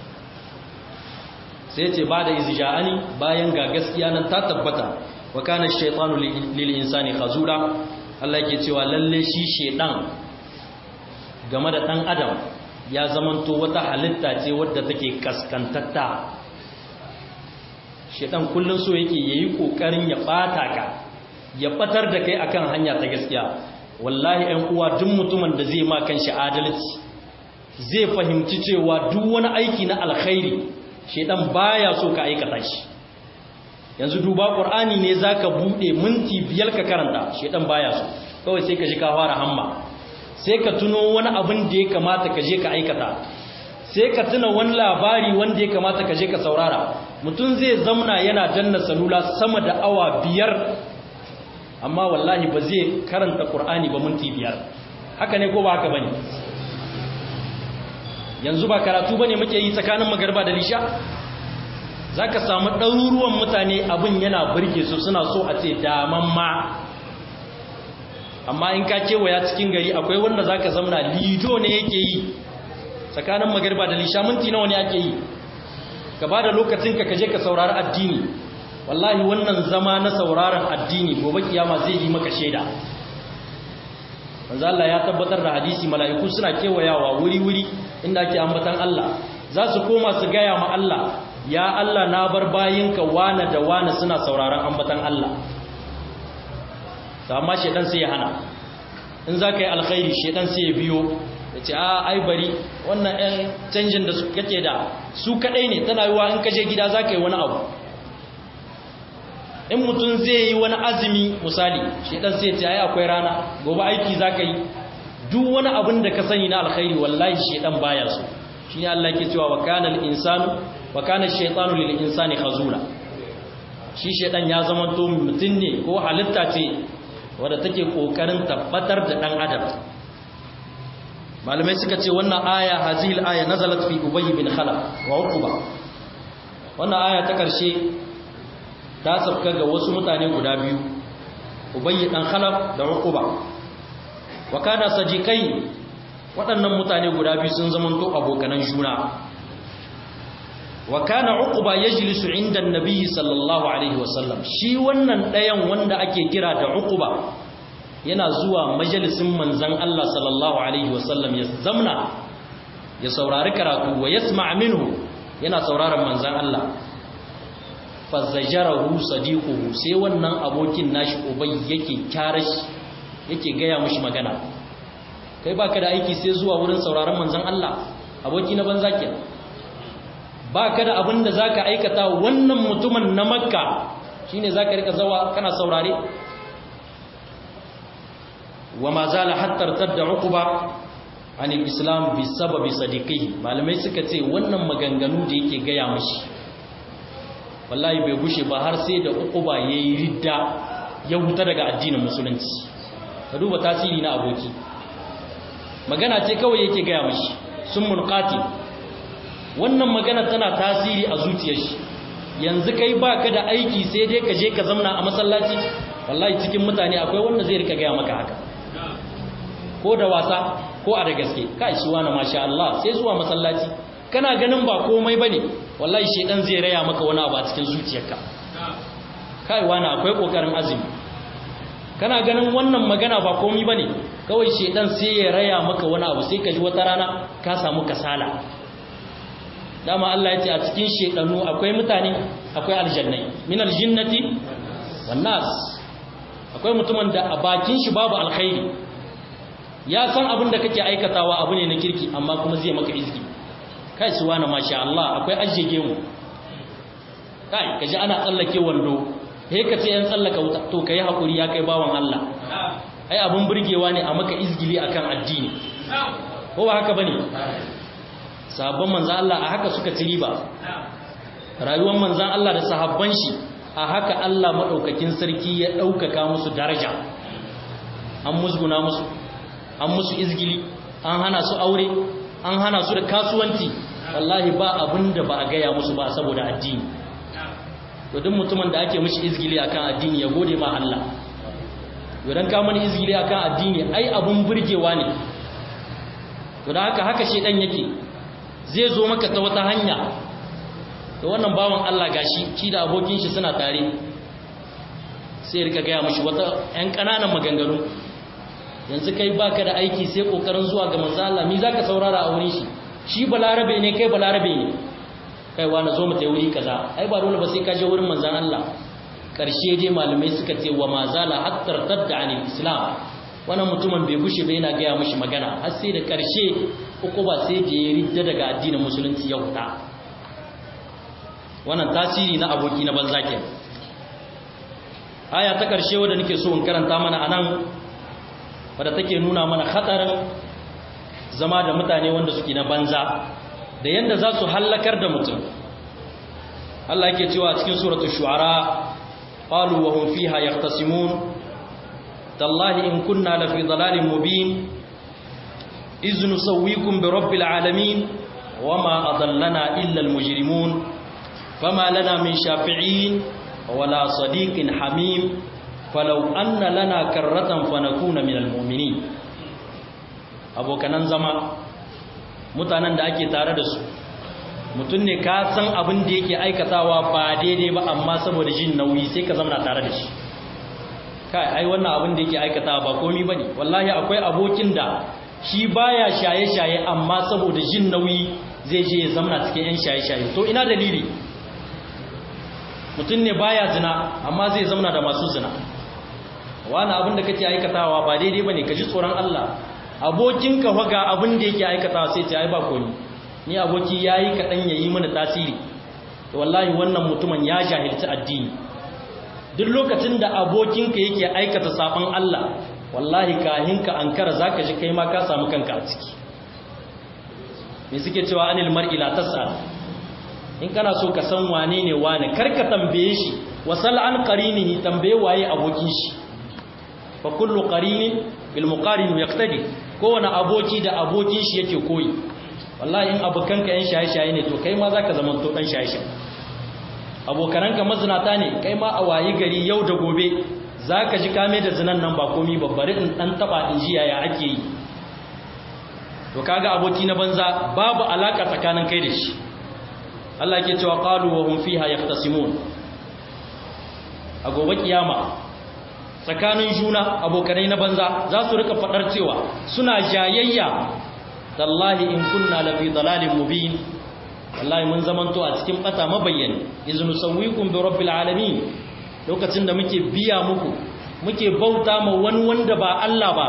sai ce ba da izja'ani bayan ga gaskiya nan ta tabbata wa kana shaytanu lil insani khazura Allah yake cewa lalle shi shedan game da dan adam ya zamanto wata halitta ce wadda take kaskantatta shedan kullun so yake yayi kokarin ya bata ka ya batar da kai akan hanya ta gaskiya wallahi ɗan uwa duk mutumin da zai ma kan shi adalci zai fahimci cewa duk wani aiki na alkhairi shedan baya so ka aikata shi yanzu duba qur'ani ne zaka bude minti biyar ka karanta shedan baya so kawai sai ka ji ka fara hamma sai ka tuno wani abin da ya kamata ka je ka aikata sai ka tuna wani labari wanda ya kamata ka je ka saurara mutum zai zamna yana danna salula sama da awa biyar amma wallahi ba zai karanta qur'ani ba minti biyar haka ne ko ba haka bane yanzu ba karatu bane muke yi tsakanin magarba da lisha zaka samu ɗaruruwan mutane abin yana burge su suna so a ce daman ma amma in ka kewaya cikin gari akwai wanda zaka zamna lido ne yake yi tsakanin magarba da lisha minti nawa ne ake yi ka bada lokacin ka kaje ka saurari addini wallahi wannan zama na sauraron addini gobe kiyama zai yi maka shaida manzo Allah ya tabbatar da hadisi mala'iku suna kewayawa wuri-wuri inda ake ambatan Allah za su koma su gaya ma Allah ya Allah na bar bayinka wane da wane suna sauraron ambatan Allah amma shedan sai ya hana in za ka yi alkhairi shedan sai ya biyo ya ce a ai bari wannan 'yan canjin da kake da su kadai ne tana yiwa in kaje gida za ka yi wani abu in mutum zai yi wani azumi misali shedan sai ya ce ai akwai rana gobe aiki za ka yi duk wani abin da ka sani na alkhairi wallahi shedan baya so shi ne Allah ke cewa wa kana al-insanu wa kana ash-shaytanu lil insani khazula shi shedan ya zama to mutum ne ko halitta ce wadda take kokarin tabbatar da dan adam malamai suka ce wannan aya hazihil aya nazalat fi ubay bin khalaf wa uquba wannan aya ta karshe ta sabka ga wasu mutane guda biyu ubay dan khalaf da uquba wa kana sadiqai waɗannan mutane guda biyu sun zama to abokanan juna wa kana uquba yajlisu inda annabi sallallahu alaihi wasallam shi wannan ɗayan wanda ake kira da uquba yana zuwa majalisin manzan Allah sallallahu alaihi wasallam ya zamna ya saurari karatu wa yasma' minhu yana sauraron manzan Allah fazajarahu sadiquhu sai wannan abokin nashi ubay yake kyarashi yake gaya mishi magana kai baka da aiki sai zuwa wurin sauraron manzan Allah aboki na banza kenan baka da abin da zaka aikata wannan mutumin na makka shine zaka rika zawa kana saurare وما زال حتى ارتد عقبة عن الإسلام بسبب صديقه malamai suka ce wannan maganganu da yake gaya mashi wallahi bai gushe ba har sai da uquba yayi ridda ya huta daga addinin musulunci ka duba tasiri na aboki magana ce kawai yake gaya mashi sun mulqati wannan magana tana tasiri a zuciyar shi yanzu kai baka da aiki sai dai ka je ka zamna a masallaci wallahi cikin mutane akwai wanda zai rika gaya maka haka ko da wasa ko a da gaske kai shi wani masha Allah sai zuwa masallaci kana ganin ba komai bane wallahi shedan zai raya maka wani abu a cikin zuciyarka kai wani akwai kokarin azumi kana ganin wannan magana ba komai bane kawai shedan sai ya raya maka wani abu sai ka ji wata rana ka samu kasala dama Allah ya ce a cikin shedanu akwai mutane akwai aljannai min aljinnati wan nas akwai mutumin da a bakin shi babu alkhairi ya san abin da kake aikatawa abu ne na kirki amma kuma zai maka izgi kai su wani masha Allah akwai ajjege mu kai kaji ana tsallake wando he ka ce yan tsallaka wuta to kai hakuri ya kai bawan Allah ai abin burgewa ne a maka izgili akan addini ko ba haka bane sahabban manzon Allah a haka suka ci riba rayuwar manzon Allah da sahabban shi a haka Allah madaukakin sarki ya daukaka musu daraja an musguna musu an musu izgili an hana su aure an hana su da kasuwanci wallahi ba abin da ba a gaya musu ba saboda addini to duk mutumin da ake mishi izgili akan addini ya gode ma Allah idan ka mani izgili akan addini ai abun burgewa ne to da haka haka shedan yake zai zo maka ta wata hanya to wannan bawan Allah gashi shi da abokin shi suna tare sai rika gaya mishi wata ƴan ƙananan maganganu yanzu kai baka da aiki sai kokarin zuwa ga manzo Allah mi zaka saurara a wurin shi shi balarabe ne kai balarabe ne kai wa na zo mu tayi wuri kaza ai ba dole ba sai ka je wurin manzo Allah karshe dai malamai suka ce wa mazala hatta tadda anil islam wannan mutumin bai gushe ba yana gaya mishi magana har sai da karshe uku ba sai da ya ridda daga addinin musulunci ya huta wannan tasiri na aboki na banza kenan aya ta karshe wanda nake so in karanta mana anan wadda take nuna mana hatsarin zama da mutane wanda suke na banza da yadda za su hallakar da mutum Allah yake cewa cikin suratul shu'ara qalu wa hum fiha yaqtasimun tallahi in kunna la fi dhalalin mubin iz nusawwikum bi rabbil alamin wama adallana illa al mujrimun fama lana min shafi'in wala sadiqin hamim falau anna lana karratan fanakuna minal mu'minin abokanan zama mutanen da ake tare da su mutum ne ka san abin da yake aikatawa ba daidai ba amma saboda jin nauyi sai ka zama tare da shi kai ai wannan abin da yake aikata ba komi bane wallahi akwai abokin da shi baya shaye-shaye amma saboda jin nauyi zai je ya zamna cikin yan shaye-shaye to ina dalili mutum ne baya zina amma zai zamna da masu zina wani abin da kake aikatawa ba daidai bane ka ji tsoron Allah abokin ka faga abin da yake aikatawa sai ce ai ba komi ni aboki yayi kadan yayi mana tasiri to wallahi wannan mutumin ya jahilci addini duk lokacin da abokinka yake aikata sabon Allah wallahi kahin ka ankara zaka ji kai ma ka samu kanka a ciki me suke cewa anil mar'i la tas'al in kana so ka san wane ne wane karka tambaye shi wasal an qarinihi tambaye waye abokin shi fa kullu qarinin bil muqarin yaqtadi kowane aboki da abokin shi yake koyi wallahi in abokanka yan shaye-shaye ne to kai ma zaka zama to dan shaye-shaye abokananka mazinata ne kai ma a wayi gari yau da gobe zaka ji kame da zinan nan ba komi babbare in dan taba in ji yaya ake yi to kaga aboki na banza babu alaka tsakanin kai da shi Allah yake cewa qalu wa hum fiha yahtasimun a gobe kiyama tsakanin juna abokanai na banza za su rika fadar cewa suna jayayya tallahi in kunna lafi dalalin mubin wallahi mun zamanto a cikin bata mabayyani iznu sawwikum bi rabbil alamin lokacin da muke biya muku muke bauta ma wani wanda ba Allah ba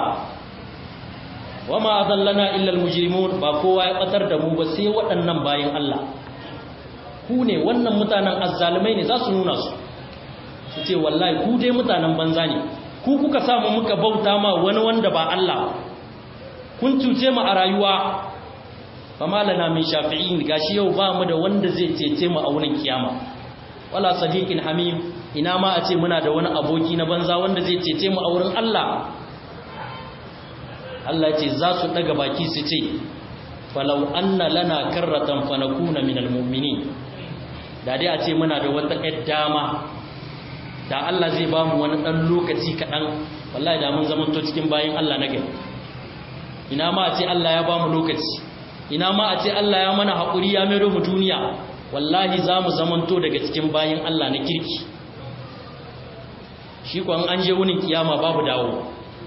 wama adallana illa almujrimun ba kowa ya batar da mu ba sai waɗannan bayin Allah ku ne wannan mutanen azzalumai ne za su nuna su su ce wallahi ku dai mutanen banza ne ku kuka samu muka bauta ma wani wanda ba Allah kun cuce mu a rayuwa fama lana min shafi'in gashi yau ba mu da wanda zai cece mu a wurin kiyama wala sadiqin hamim ina ma a ce muna da wani aboki na banza wanda zai cece mu a wurin Allah Allah ce za su daga baki su ce falau anna lana karratan fanakuna minal mu'minin da dai a ce muna da wata ƴar dama da Allah zai ba mu wani ɗan lokaci kaɗan wallahi da mun zamanto cikin bayin Allah na gari ina ma a ce Allah ya ba mu lokaci ina ma a ce Allah ya mana haƙuri ya mero mu duniya wallahi za mu zamanto daga cikin bayin Allah na kirki shi kwan an je wunin kiyama babu dawo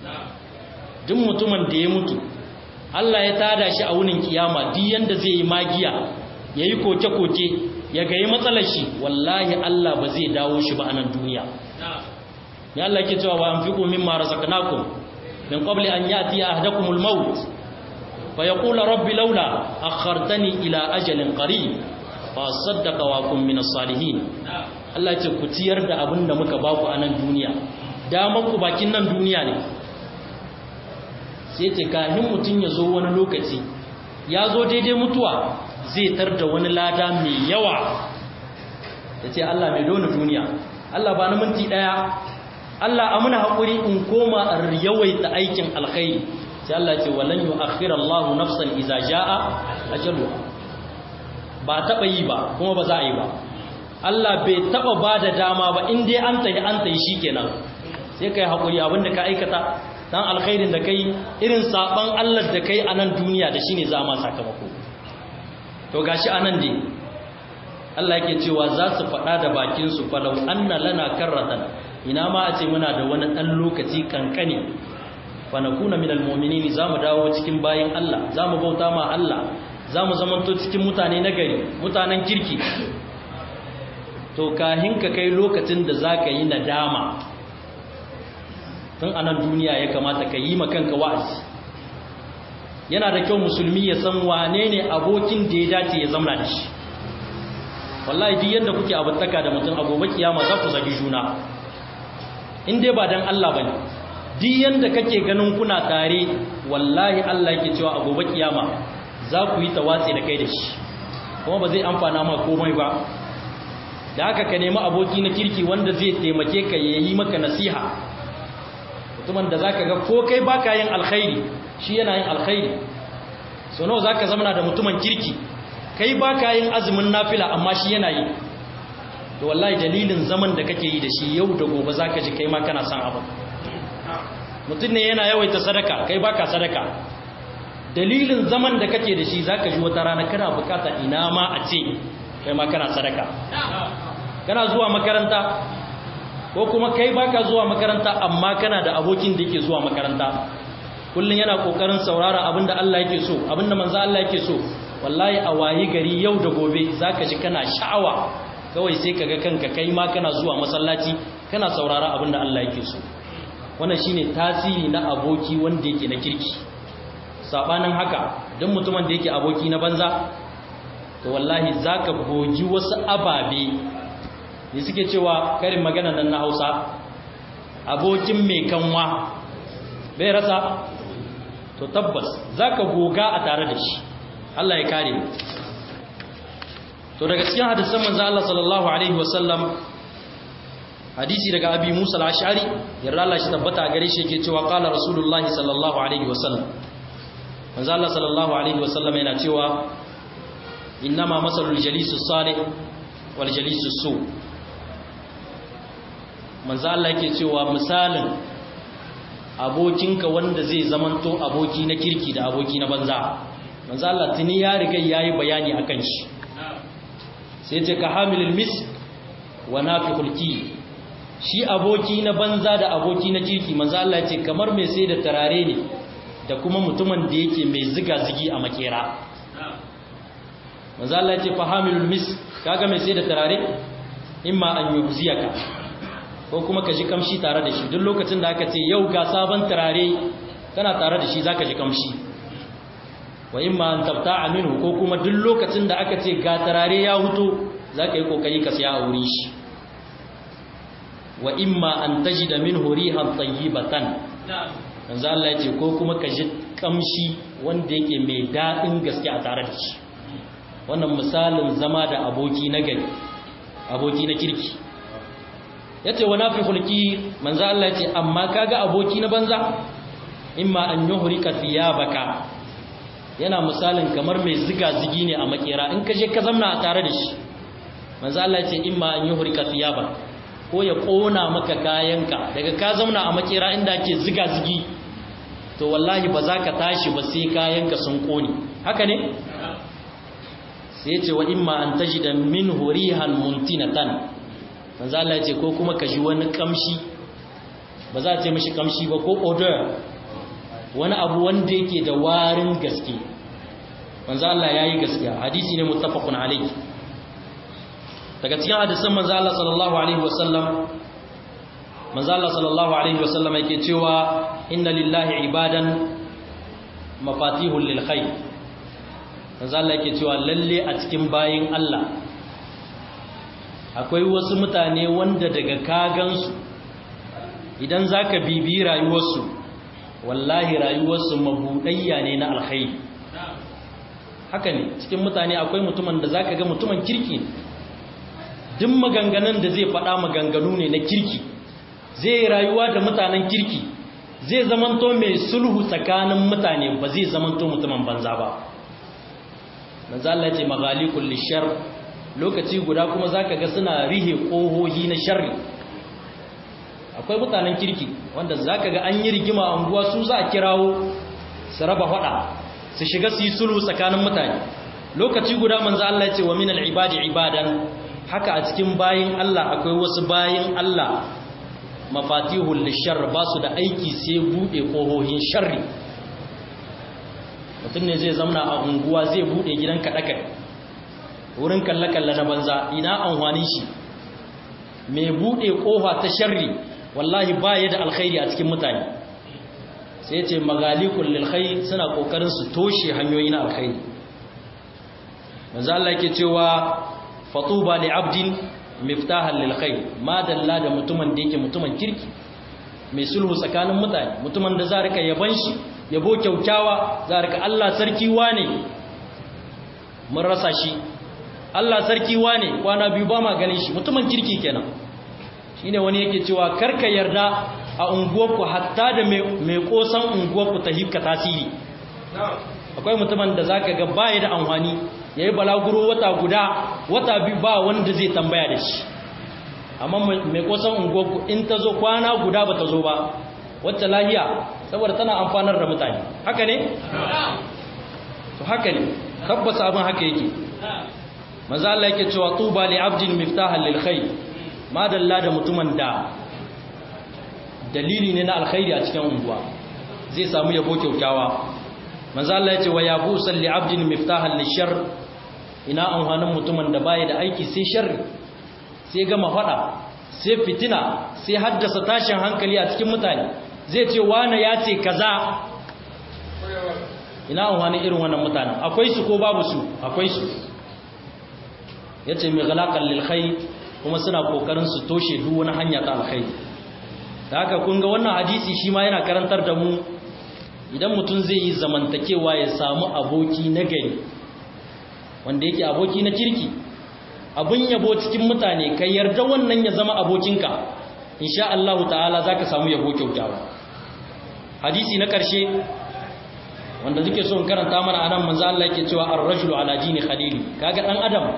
duk mutumin da ya mutu Allah ya tada shi a wunin kiyama duk yanda zai yi magiya yayi koke-koke ya gayi matsalar shi wallahi Allah ba zai dawo shi ba a nan duniya ya Allah ke cewa wa anfiqu mimma razaqnakum min qabli an ya'ti ahadakumul maut fa yaqulu rabbi laula akhartani ila ajalin qarib fa saddaqa wa kun min salihin Allah ya ce ku ciyar da abin da muka baku a nan duniya daman ku bakin nan duniya ne sai ce kahin mutum ya zo wani lokaci ya zo daidai mutuwa zai tar da wani lada mai yawa ya ce Allah mai dona duniya Allah ba na minti ɗaya Allah amina haƙuri in koma a yawaita aikin alkhairi sai Allah ce walan yu akhirallahu nafsan iza jaa ajalu ba taɓa yi ba kuma ba za a yi ba Allah bai taɓa ba da dama ba in dai an tayi an tayi shikenan sai kai haƙuri abinda ka aikata dan alkhairin da kai irin saban Allah da kai a nan duniya da shine za ma sakamako to gashi anan dai Allah yake cewa za su faɗa da bakin su falau anna lana karratan ina ma a ce muna da wani ɗan lokaci kankani fa nakuna minal mu'minin za mu dawo cikin bayin Allah za mu bauta ma Allah za mu zamanto cikin mutane nagari mutanen kirki to kahin ka kai lokacin da za ka yi nadama tun anan duniya ya kamata ka yi makanka wa'azi yana da kyau musulmi ya san wane ne abokin da ya dace ya zamna da shi wallahi duk yanda kuke abuttaka da mutum a gobe kiyama za ku zagi juna in dai ba dan Allah bane duk yanda kake ganin kuna tare wallahi Allah yake cewa a gobe kiyama za ku yi tawatsi da kai da shi kuma ba zai amfana ma komai ba da haka ka nemi aboki na kirki wanda zai taimake ka yayi maka nasiha mutumin da zaka ga ko kai baka yin alkhairi shi yana yin alkhairi so nawa zaka zama da mutumin kirki kai baka yin azumin nafila amma shi yana yi to wallahi dalilin zaman da kake yi da shi yau da gobe zaka ji kai ma kana son abu mutum ne yana yawaita sadaka kai baka sadaka dalilin zaman da kake da shi zaka ji wata rana kana bukata ina ma a ce kai ma kana sadaka kana zuwa makaranta ko kuma kai baka zuwa makaranta amma kana da abokin da yake zuwa makaranta kullun yana kokarin saurara abinda Allah yake so abinda manzo Allah yake so wallahi a wayi gari yau da gobe zaka ji kana sha'awa kawai sai kaga kanka kai ma kana zuwa masallaci kana saurara abinda Allah yake so wannan shine tasiri na aboki wanda yake na kirki sabanin haka duk mutumin da yake aboki na banza to wallahi zaka goji wasu ababe ne suke cewa karin magana nan na Hausa abokin mai kanwa bai rasa to tabbas zaka goga a tare da shi Allah ya kare to daga cikin hadisan manzo Allah sallallahu alaihi wasallam hadisi daga abi Musa al-Ash'ari yarda Allah shi tabbata a gare shi yake cewa qala rasulullahi sallallahu alaihi wasallam manzo Allah sallallahu alaihi wasallam yana cewa innama masalul jalisus salih wal jalisus su manzo Allah yake cewa misalin abokinka wanda zai zamanto aboki na kirki da aboki na banza manzo Allah tuni ya riga yayi bayani akan shi sai ce ka hamilul misk wa nafiqul ki shi aboki na banza da aboki na kirki manzo Allah ya ce kamar mai sai da tarare ne da kuma mutumin da yake mai ziga-zigi a makera manzo Allah ya ce fahamilul mis kaga mai sai da tarare imma an yuziyaka ko kuma ka ji kamshi tare da shi duk lokacin da aka ce yau ga sabon tarare kana tare da shi zaka ji kamshi wa imma an tabta'a minhu ko kuma duk lokacin da aka ce ga tarare ya huto zaka yi kokari ka siya a wurin shi wa imma an tajida minhu rihan tayyibatan manzo Allah ya ce ko kuma ka ji kamshi wanda yake mai daɗin gaske a tare da shi wannan misalin zama da aboki na gari aboki na kirki yace wa nafi hulki manzo Allah ya ce amma kaga aboki na banza imma an yuhrika thiyabaka yana misalin kamar mai ziga zigi ne a makera in ka je ka zamna a tare da shi manzo Allah ya ce imma an yuhrika thiyabaka ko ya kona maka kayanka daga ka zauna a makera inda ake ziga zigi to wallahi ba za ka tashi ba sai kayanka sun kone haka ne sai ya ce wa imma an taji da min horihan muntinatan manzo Allah ya ce ko kuma ka ji wani kamshi ba za a ce mishi kamshi ba ko odor wani abu wanda yake da warin gaske manzo Allah yayi gaskiya hadisi ne muttafaqun alayhi daga cikin hadisan manzo Allah sallallahu alaihi wasallam manzo Allah sallallahu alaihi wasallam yake cewa inna lillahi ibadan mafatihul lil khair manzo Allah yake cewa lalle a cikin bayin Allah akwai wasu mutane wanda daga kagansu idan zaka bibi rayuwarsu wallahi rayuwarsu mabudayya ne na alkhairi haka ne cikin mutane akwai mutumin da zaka ga mutumin kirki duk maganganun da zai faɗa maganganu ne na kirki zai rayuwa da mutanen kirki zai zamanto mai sulhu tsakanin mutane ba zai zamanto mutumin banza ba manzo Allah ce maghalikul lishar lokaci guda kuma zaka ga suna rihe kohohi na sharri akwai mutanen kirki wanda zaka ga an yi rigima a unguwa su za a kirawo su raba fada su shiga su yi sulhu tsakanin mutane lokaci guda manzo Allah ce wa minal ibadi ibadan haka a cikin bayin Allah akwai wasu bayin Allah mafatihul lishar ba su da aiki sai bude kohohin sharri mutum ne zai zamna a unguwa zai bude gidan kaɗakai wurin kalle-kalle na banza ina amfani shi mai bude kofa ta sharri wallahi ba ya da alkhairi a cikin mutane sai ce magalikul lilkhair suna kokarin su toshe hanyoyi na alkhairi manzo Allah yake cewa fatuba li abdin miftahan lil khair ma dalla da mutumin da yake mutumin kirki mai sulhu tsakanin mutane mutumin da za rika yaban shi yabo kyaukyawa za rika Allah sarki wane mun rasa shi Allah sarki wane kwana biyu ba ma ganin shi mutumin kirki kenan shine wani yake cewa karka yarda a unguwarku hatta da mai kosan unguwarku ta hikka tasiri akwai mutumin da zaka ga baya da amfani yayi balaguro wata guda wata biyu ba wanda zai tambaya da shi amma mai kosan ungoku in ta zo kwana guda ba ta zo ba wacce lahiya saboda tana amfanar da mutane haka ne to haka ne tabbas abin haka yake manzo Allah yake cewa tuba li abdin miftahan lil khair madalla da mutumin da dalili ne na alkhairi a cikin unguwa zai samu yabo kyaukyawa manzo Allah ya ce wa yabu salli abdin miftahan lishar ina amfanin mutumin da baya da aiki sai sharri sai gama fada sai fitina sai haddasa tashin hankali a cikin mutane zai ce wane ya ce kaza ina amfanin irin wannan mutanen akwai su ko babu su akwai su yace mai ghalaqal lil khair kuma suna kokarin su toshe duk wani hanya ta alkhairi da haka kun ga wannan hadisi shi ma yana karantar da mu idan mutum zai yi zamantakewa ya samu aboki na gari wanda yake aboki na kirki abun yabo cikin mutane kai yarda wannan ya zama abokinka insha Allah ta'ala zaka samu yabo kyautawa hadisi na karshe wanda nake so in karanta mana anan manzo Allah yake cewa ar-rajulu ala dini khalili kaga dan adam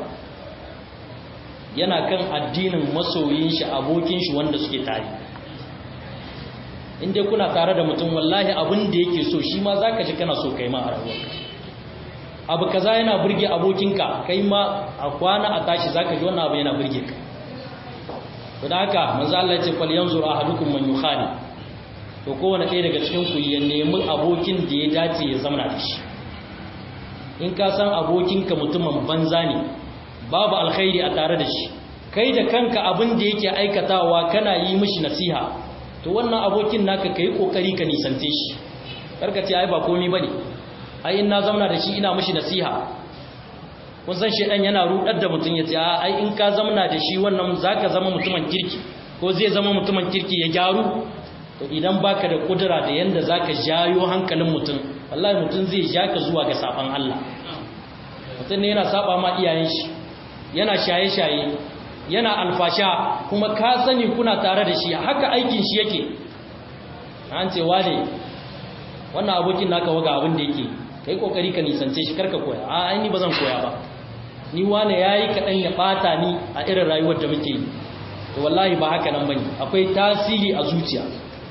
yana kan addinin masoyin shi abokin shi wanda suke tare in dai kuna tare da mutum wallahi abin da yake so shi ma zaka ji kana so kai ma a rayuwarka abu kaza yana burge abokinka kai ma a kwana a tashi zaka ji wannan abu yana burge ka to da haka manzo Allah ya ce fal yanzur ahadukum man yukhali to kowane ɗaya daga cikin ku ya nemi abokin da ya dace ya zama da shi in ka san abokinka mutumin banza ne babu alkhairi a tare da shi kai da kanka abin da yake aikatawa kana yi mishi nasiha to wannan abokin naka kai kokari ka nisante shi karka ce ai ba komai bane ai in na zauna da shi ina mishi nasiha kun san shedan yana rudar da mutun yace a ai in ka zauna da shi wannan zaka zama mutumin kirki ko zai zama mutumin kirki ya gyaru to idan baka da kudura da yanda zaka jayo hankalin mutun wallahi mutun zai ja ka zuwa ga saban Allah mutun ne yana saba ma iyayen shi yana shaye-shaye yana alfasha kuma ka sani kuna tare da shi haka aikin shi yake an ce wane wannan abokin naka waga abin da yake kai kokari ka nisance shi karka koya a ai ni bazan koya ba ni wane yayi kadan ya bata ni a irin rayuwar da muke yi to wallahi ba haka nan bane akwai tasiri a zuciya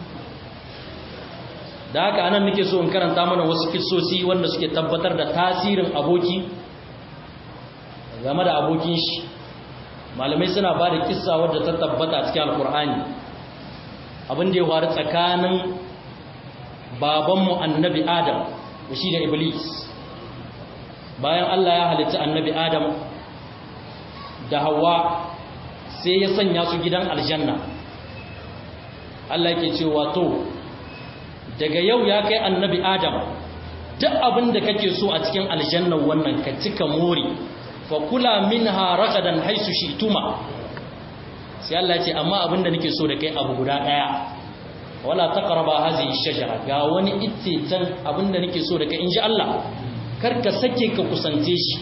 da haka anan nake so in karanta mana wasu kissosi wanda suke tabbatar da tasirin aboki game da abokin shi malamai suna ba da kissa wadda ta tabbata cikin alkur'ani abin da ya faru tsakanin babanmu annabi adam da shi da iblis bayan allah ya halitta annabi adam da hawa sai ya sanya su gidan aljanna allah yake cewa to daga yau ya kai annabi adam duk abin da kake so a cikin aljannan wannan ka cika more fakula minha ragadan haisu shituma sai Allah ya ce amma abinda nake so da kai abu guda daya wala taqraba hadhihi shajara ga wani ittitan abinda nake so da kai inji Allah kar ka sake ka kusance shi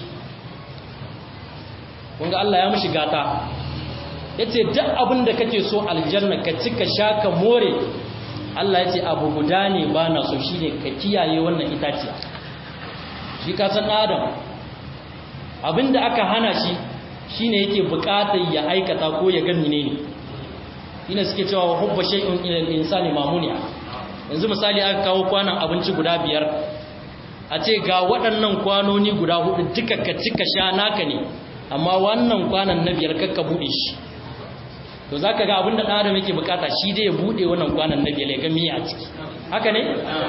kun ga Allah ya mishi gata yace duk abinda kake so aljanna ka cika shaka more Allah ya ce abu guda ne ba na so shine ka kiyaye wannan itaciya shi ka san adam abinda aka hana shi shine yake bukatar ya aikata ko ya ga menene ina suke cewa hubba shay'un ila al-insani mamuniya yanzu misali aka kawo kwanan abinci guda biyar a ce ga waɗannan kwanoni guda hudu duka ka cika sha naka ne amma wannan kwanan na biyar kakka bude shi to zaka ga abinda dan adam yake bukata shi dai ya bude wannan kwanan na biyar ya ga miya a ciki haka ne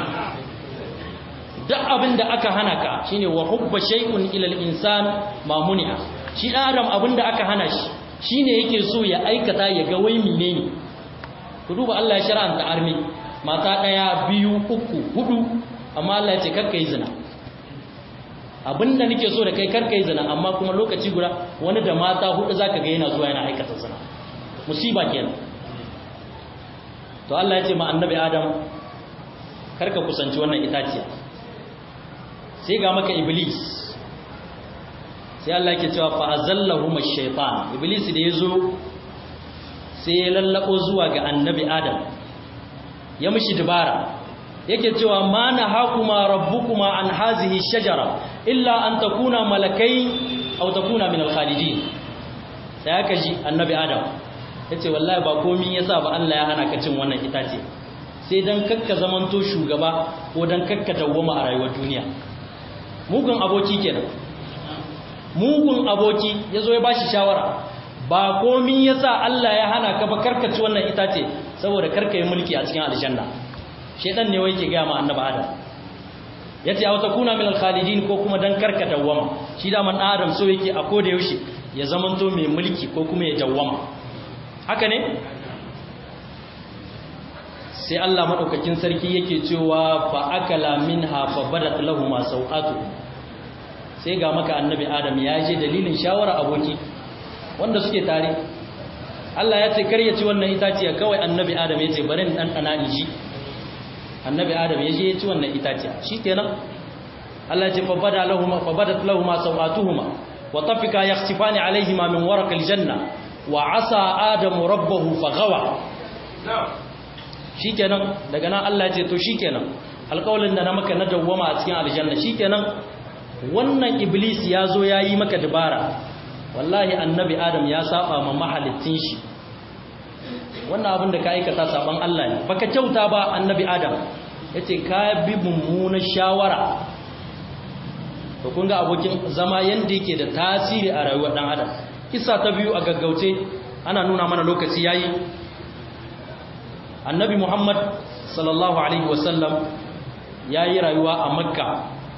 duk abin da aka hana ka shine wa hubba shay'un ila al-insan ma muni'a shi dan adam abin da aka hana shi shine yake so ya aikata ya ga wai menene ku duba Allah ya shar'anta armi mata daya biyu uku hudu amma Allah ya ce karka yi zina abinda nake so da kai karka yi zina amma kuma lokaci guda wani da mata hudu zaka ga yana zuwa yana aikata zina musiba kenan to Allah ya ce ma annabi Adam karka kusanci wannan itaciya sai ga maka iblis sai Allah yake cewa fa azallahu ash-shaytan iblis da yazo sai ya lallabo zuwa ga annabi adam ya mishi dubara yake cewa ma nahakuma rabbukuma an hazihi shajara illa an takuna malakai aw takuna min al-khalidin sai aka ji annabi adam yace wallahi ba komai yasa ba Allah ya hana ka cin wannan itace sai dan kakka zamanto shugaba ko dan kakka dawwama a rayuwar duniya mugun aboki kenan mugun aboki yazo ya bashi shawara ba komin yasa Allah ya hana ka ba karkaci wannan itace saboda karka yi mulki a cikin aljanna shedan ne wai ke ga ma annabi adam yace aw takuna min al-khalidin ko kuma dan karka dawwama shi da man adam so yake a koda yaushe ya zamanto mai mulki ko kuma ya dawwama haka ne sai Allah madaukakin sarki yake cewa fa akala minha fa badat lahumu sawatu sai ga maka annabi adam ya je dalilin shawara aboki wanda suke tare Allah ya ce kar ya ci wannan itaciya kawai annabi adam ya ce bari in dan dana in ji annabi adam ya je ya ci wannan itaciya shikenan Allah ya ce fa bada lahumu fa badat lahumu sawatuhuma wa tafika yakhsifani alaihima min waraqil janna wa asa adamu rabbahu faghawa shikenan daga nan Allah ya ce to shikenan alƙawalin da na maka na dawwama a cikin aljanna shikenan wannan iblis ya zo ya yi maka dabara wallahi annabi adam ya saba ma mahalittin shi wannan abin da ka aikata saban Allah ne baka kyauta ba annabi adam yace ka bi mummunar shawara to kun ga abokin zama yanda yake da tasiri a rayuwar dan adam kissa ta biyu a gaggauce ana nuna mana lokaci yayi annabi muhammad sallallahu alaihi wasallam ya yi rayuwa a makka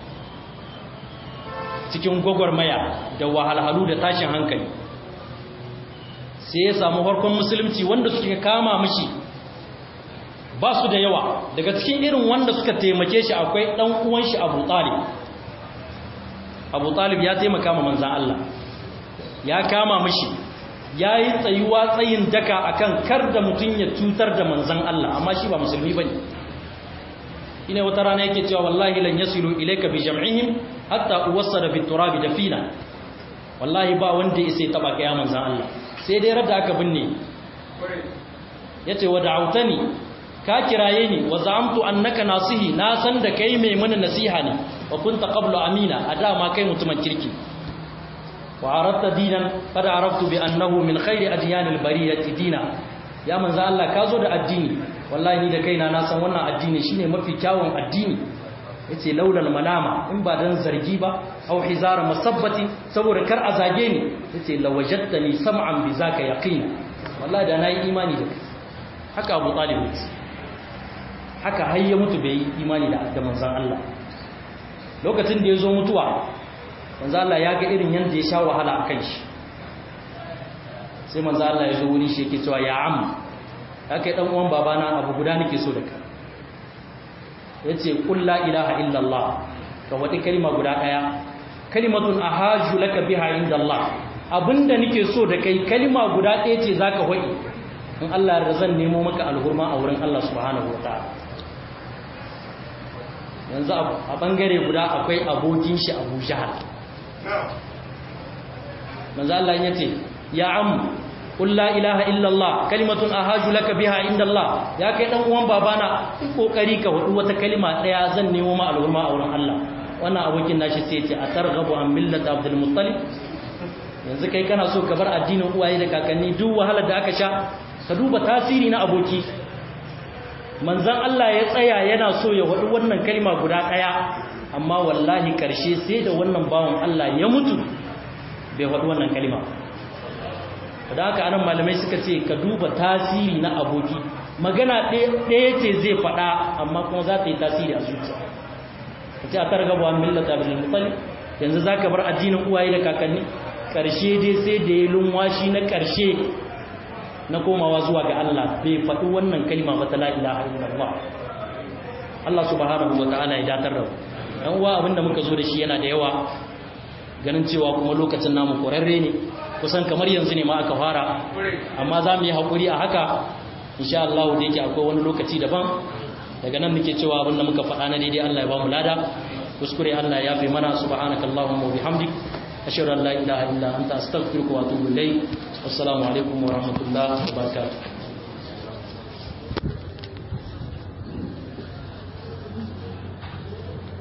cikin gwagwarmaya da wahalhalu da tashin hankali sai ya samu harkon musulunci wanda suke kama mashi ba su da yawa daga cikin irin wanda suka taimake shi akwai ɗan uwan shi abu talib abu talib ya taimaka ma manzan Allah ya kama mashi ya yi tsayuwa tsayin daka akan kar da mutum ya cutar da manzan Allah amma shi ba musulmi ba ne ina wata rana yake cewa wallahi lan yasilu ilayka bi jam'ihim hatta uwassada fi turabi dafina wallahi ba wanda yake taba kai manzan Allah sai dai radda aka binne yace wa da'awtani ka kiraye ni wa za'amtu annaka nasihi na san da kai mai mana nasiha ne wa kunta qablu amina a dama kai mutumin kirki wa aratta dinan qad araftu bi annahu min khairi adyanil bariyati dina ya manzo Allah ka zo da addini wallahi ni da kaina na san wannan addini shine mafi kyawun addini yace laulal malama in ba dan zargi ba au hizara masabbati saboda kar a zage ni yace lawajadtani sam'an bi zaka yaqina wallahi da nayi imani da kai haka Abu Talib haka har ya mutu bai yi imani da da manzon Allah lokacin da ya zo mutuwa manzo Allah ya ga irin yanda ya sha wahala akan shi sai manzo Allah ya zo wuri shi yake cewa ya am kai dan uwan babana abu guda nake so da ka yace qul la ilaha illa Allah ka wadi kalma guda daya kalimatun ahaju laka biha inda Allah abinda nake so da kai kalma guda daya ce zaka wadi in Allah ya zan nemo maka alhurma a wurin Allah subhanahu wataala yanzu a bangare guda akwai abokin shi Abu Jahal manzo Allah yace ya am qul la ilaha illa Allah kalimatun ahaju laka biha inda Allah ya kai dan uwan babana kokari ka wadu wata kalima daya zan nemo ma al'umma a wurin Allah wannan abokin nashi sai yace atarghabu an millati Abdul Muttalib yanzu kai kana so ka bar addinin uwaye da kakanni duk wahalar da aka sha ka duba tasiri na aboki manzon Allah ya tsaya yana so ya wadu wannan kalima guda daya amma wallahi karshe sai da wannan bawon Allah ya mutu bai faɗi wannan kalima da haka anan malamai suka ce ka duba tasiri na aboki magana ɗaya ce zai faɗa amma kuma za ta yi tasiri a zuciya ka ce a targaba millata bin mutsali yanzu za ka bar addinin uwaye da kakanni ƙarshe dai sai da ya lunwashi na ƙarshe na komawa zuwa ga Allah bai faɗi wannan kalima ba ta la ilaha illallah Allah subhanahu wa ta'ala ya datar da dan uwa abinda muka zo da shi yana da yawa ganin cewa kuma lokacin namu korarre ne kusan kamar yanzu ne ma aka fara amma za mu yi haƙuri a haka insha Allah da yake akwai wani lokaci daban daga nan muke cewa abinda muka faɗa na daidai Allah ya ba mu lada kuskure Allah ya fi mana subhanaka allahumma wa bihamdik ashhadu an la ilaha illa anta astaghfiruka wa atubu ilayk assalamu alaikum wa rahmatullahi wa barakatuh